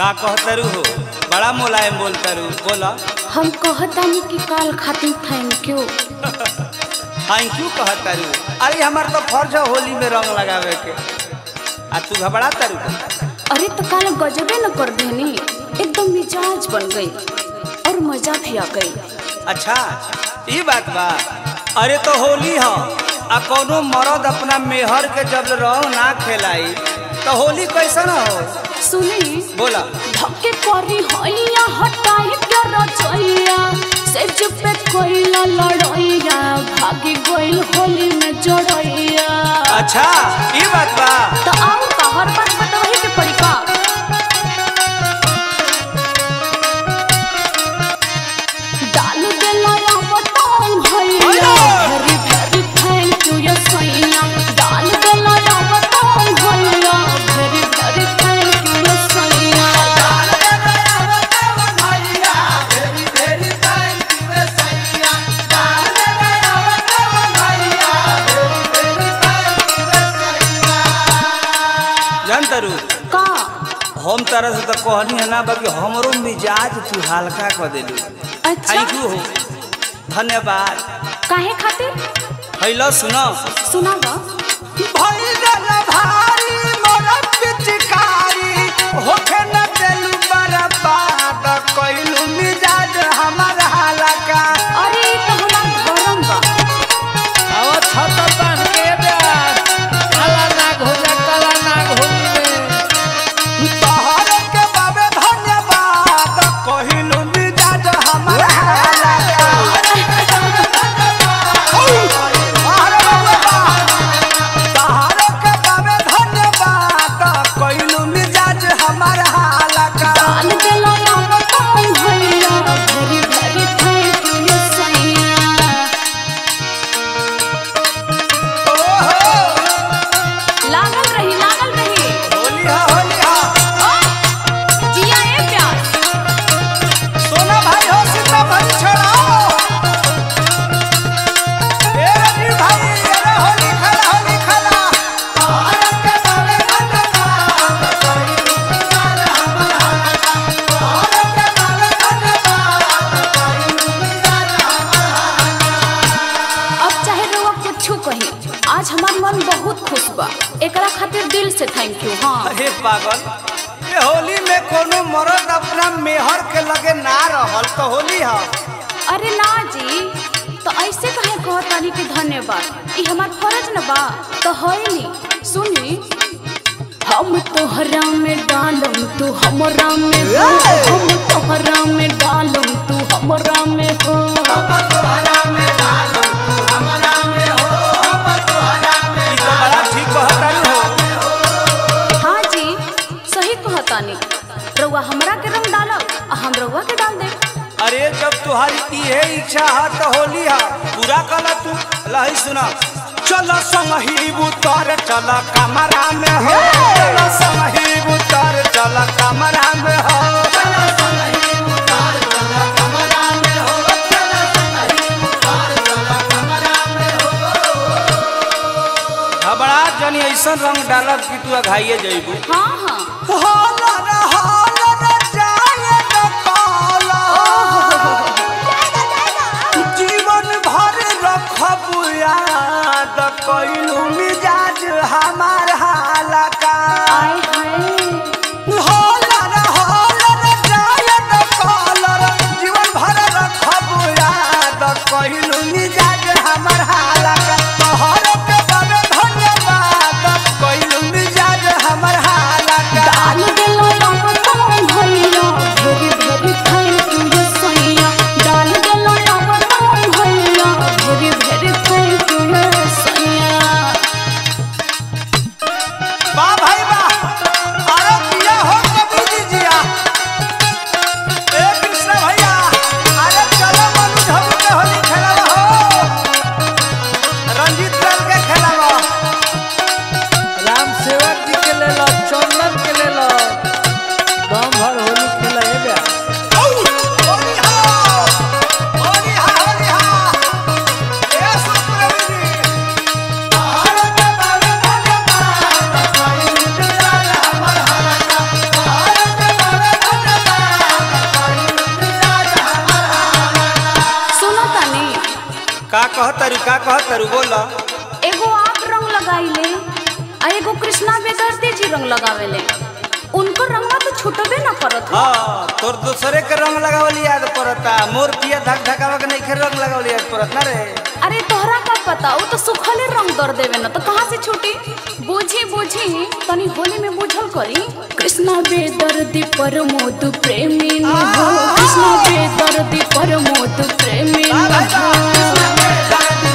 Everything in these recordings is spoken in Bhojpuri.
का कहतरू हो बड़ा मुलायम बोलतरू बोला हम कहतानी कि काल खातिर थैंक यू थैंक यू कहतरू अरे हमार तो फर्ज है होली में रंग लगावे के आ तू घबरा तरू अरे तो काल गजबे न कर देनी एकदम मिजाज बन गई और मजा भी आ गई अच्छा ये बात बा अरे तो होली हो आ कोनो मर्द अपना मेहर के जब रंग ना खेलाई तो होली कैसन हो सुनी बोला धक्के करी हैया हटाई के रचैया सेज पे कोइला लड़ैया भागी गइल होली में जड़ैया अच्छा ये बात बा तो आओ का हर बात बतावे के पड़ी का डाल देला या बताऊं भैया वेरी वेरी थैंक यू या सैया डाल देला या बताऊं भैया वेरी वेरी थैंक यू या सैया जान तरू का हम तरह से तो कहनी है ना बाकी हमरो मिजाज तू हल्का कर देलू अच्छा थैंक यू हो धन्यवाद काहे खातिर हैलो सुनो सुनावा अरे ई तो हमार गरम बा आवा छतर बांध के प्यार काला नाग हो जा काला नाग होली में डाल देला या बताऊं भैया वेरी वेरी थैंक यू या सैया लागल रही लागल रही जिया ए प्यार अब चाहे रउआ कुछू कही आज हमार मन बहुत खुश बा एकरा खातिर दिल से थैंक यू हाँ अरे पागल ये होली में कोनो मर्द अपना मेहर के लगे ना रहल तो होली है अरे ना जी तो ऐसे कहे कहतानी कि धन्यवाद ई हमार फर्ज न बा तो है नी सुनी हम तोहरा में डालम तू हमरा में हो हम तोहरा में डालम तू हमरा में हो ई तो बड़ा ठीक कहतारू हो हाँ जी सही कहतानी रउआ हमरा के रंग डालब आ हम रउआ के डाल देब अरे जब तुम्हारी इहे इच्छा है तो होली है पूरा कला तू लही सुना चलो संगी उतर चल कमरा में हो चलो संगी उतर चल कमरा में हो घबरा जनी ऐसा रंग डालब कि तू अघाइए जइबू हाँ हाँ होलर होलर जाए न काला जीवन भर रखब याद कैलू मिजाज हमार हालका आय हाय होलर होलर जाए न कालर जीवन भर रखब याद कैलू मिजाज हमार हालका तोहर के बड़े धन्यवाद कैलू मिजाज हमार हालका डाल देला या बताऊं भैया वेरी वेरी थैंक यू या सैया डाल देला या बताऊं भैया वेरी वेरी थैंक यू या सैया वाह भाई वाह का कहतरू का कहतरू बोल एगो आप रंग लगाइले आ एगो कृष्णा बेदर्दी जी रंग लगावेले उनको रंगवा तो छूटबे ना करत हो हाँ तोर दूसरे के रंग लगावल याद पड़ता मोर पिया धक धकावा के नहीं रंग लगावल याद पड़त ना रे अरे तोहरा का पता वो तो सुखले रंग दर देवे ना तो कहाँ से छूटी बूझी बूझी तनी होली में बुझल करी कृष्णा बेदर्दी परमोद प्रेमी न हो कृष्णा बेदर्दी परमोद प्रेमी न हो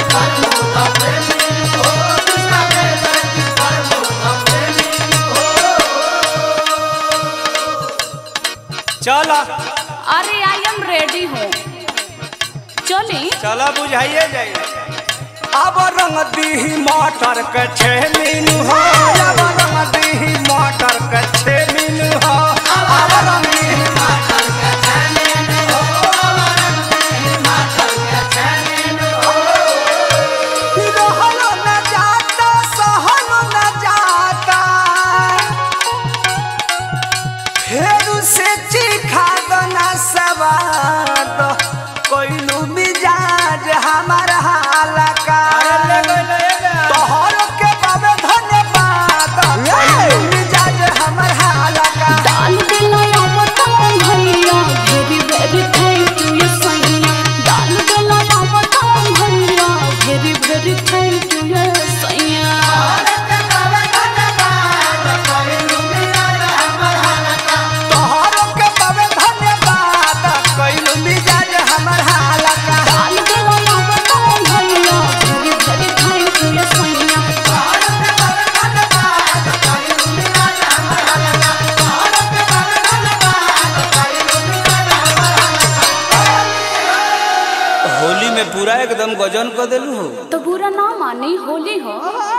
चल अरे आई एम रेडी हूँ चली चल बुझाइए जाए अब रंग दीही मटर के छे मीनू हो अब रंग दीही मटर के छे मीनू हो अब रंग दीही मटर के छे मीनू हो, अब रंग दीही मटर के छे मीनू हो। रहलो न जाता, सहलो न जाता। फेरू से चिखा दना सवाद कोइलू मिजाज हमार हालका तोहर के बाबे धन्यवाद कोइलू मिजाज हमार हालका डाल देला या बताऊं भैया वेरी वेरी थैंक यू ये सैया डाल देला या बताऊं भैया वेरी वेरी थैंक यू ये सैया तोहर के बाबे धन्यवाद कोइलू मिजाज हमार हालका डाल देला या बताऊं भैया वेरी वेरी थैंक यू ये सैया होली में पूरा एकदम गजन कर देलू हो तो बुरा ना मानी होली हो